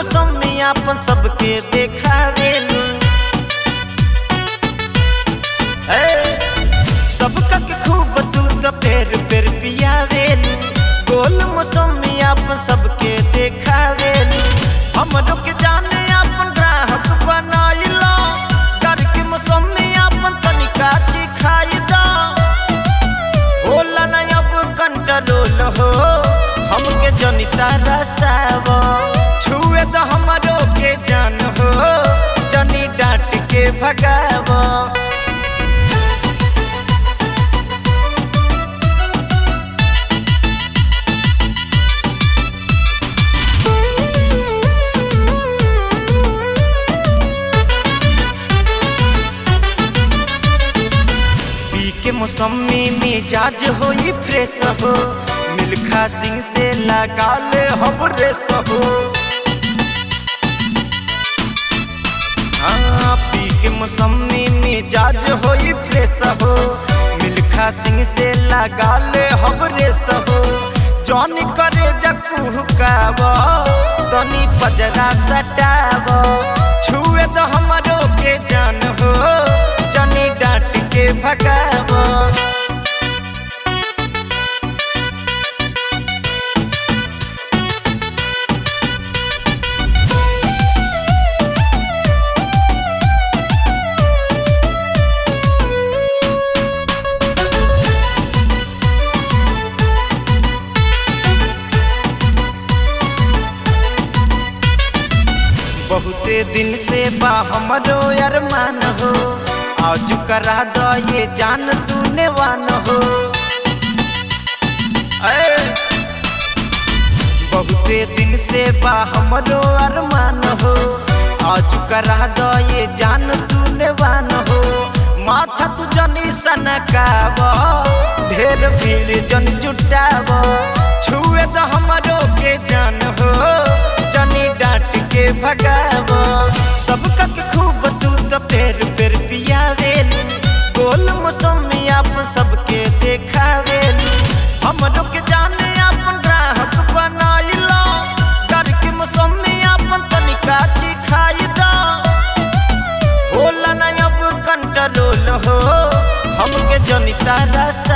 मौसमी अपन सबके देखावेलू ए, सबका के खूब तू तो पेर पेर पियावेलू गोल मौसमी अपन सबके देखावेलू हमरो के जाने अपन ग्राहक बनाइला कर के मौसमी अपन तनिका चिखाई दा होला ना अब कंट्रोल हो हमके जनिता रसाव छुए तो हमरो के जान हो जनी डांट के भगाव पी के मौसमी मिजाज होई फ्रेश हो मिल्खा सिंह से लगा ले हम रेस हो हाँ पी के मौसमी मिजाज होई फ्रेश हो मिल्खा सिंह से लगा ले हम रेस हो जौन करे जकुहकाव तनी पजरा सटाव छुए तो हमरो के जान हो जनी डांट के भगाव बहुते दिन से बा हमरो अरमान हो आज करा दो ये जान तूने वान हो ऐ, बहुते दिन से बा हमरो अरमान हो आज करा दो ये जान तूने वान हो माथा तू जनी सनकाव ढेर भीड़ जन जुटाव छुए तो हमरो के जान हो जनी डांट के भगाव सबका के खूब तू तो पेर पेर पियावेल गोल मौसमी अपन सबके देखावेल हमरो के जाने अपन ग्राहक बनाइला कर के मौसमी अपन तनिका चिखाई दा होला ना अब कंट्रोल हो हमके जनिता रस